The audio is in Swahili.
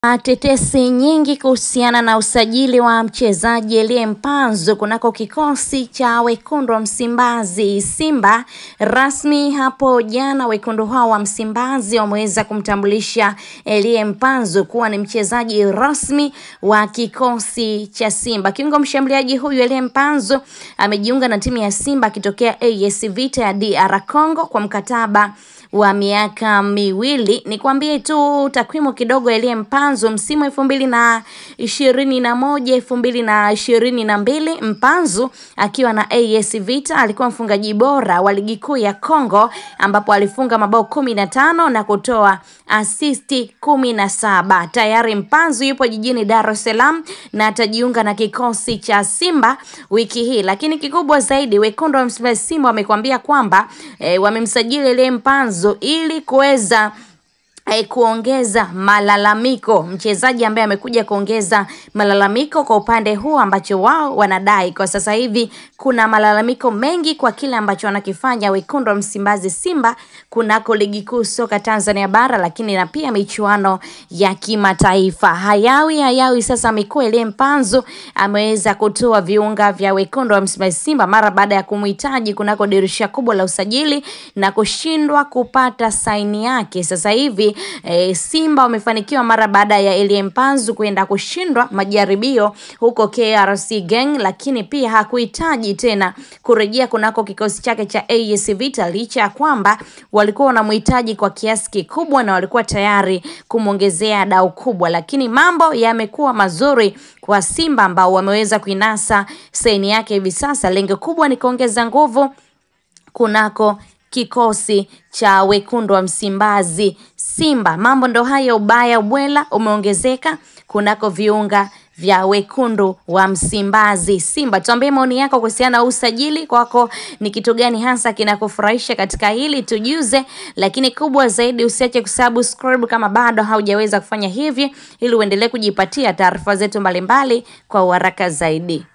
Tetesi nyingi kuhusiana na usajili wa mchezaji Elie Mpanzu kunako kikosi cha wekundu wa Msimbazi Simba. Rasmi hapo jana, wekundu hao wa Msimbazi wameweza kumtambulisha Elie Mpanzu kuwa ni mchezaji rasmi wa kikosi cha Simba. Kiungo mshambuliaji huyu Elie Mpanzu amejiunga na timu ya Simba akitokea AS Vita ya DR Congo kwa mkataba wa miaka miwili. Nikwambie tu takwimu kidogo, Elie Mpanzu msimu elfu mbili na ishirini na moja elfu mbili na ishirini na mbili Mpanzu akiwa na AS Vita alikuwa mfungaji bora wa ligi kuu ya Congo ambapo alifunga mabao kumi na tano na kutoa asisti kumi na saba. Tayari Mpanzu yupo jijini Dar es Salaam na atajiunga na kikosi cha Simba wiki hii, lakini kikubwa zaidi wekundu wa Msimbazi Simba wamekwambia kwamba e, wamemsajili Elie Mpanzu ili kuweza eh, kuongeza malalamiko, mchezaji ambaye amekuja kuongeza malalamiko kwa upande huu ambacho wao wanadai kwa sasa hivi kuna malalamiko mengi kwa kile ambacho wanakifanya wekundu wa Msimbazi Simba kunako ligi kuu soka Tanzania bara, lakini na pia michuano ya kimataifa. Hayawi hayawi sasa mikuu Elie Mpanzu ameweza kutoa viunga vya wekundu wa Msimbazi Simba mara baada ya kumhitaji kunako dirisha kubwa la usajili na kushindwa kupata saini yake. Sasa hivi e, Simba wamefanikiwa mara baada ya Elie Mpanzu kwenda kushindwa majaribio huko KRC Gang, lakini pia hakuhitaji tena kurejea kunako kikosi chake cha AS Vita licha ya kwamba walikuwa wanamhitaji kwa kiasi kikubwa na walikuwa tayari kumwongezea dau kubwa, lakini mambo yamekuwa mazuri kwa Simba ambao wameweza kuinasa saini yake hivi sasa. Lengo kubwa ni kuongeza nguvu kunako kikosi cha wekundu wa Msimbazi Simba. Mambo ndo hayo, ubaya ubwela umeongezeka kunako viunga vya wekundu wa Msimbazi Simba. Tuambie maoni yako kuhusiana na usajili kwako, ni kitu gani hasa kinakufurahisha katika hili, tujuze. Lakini kubwa zaidi, usiache kusubscribe kama bado haujaweza kufanya hivi, ili uendelee kujipatia taarifa zetu mbalimbali kwa uharaka zaidi.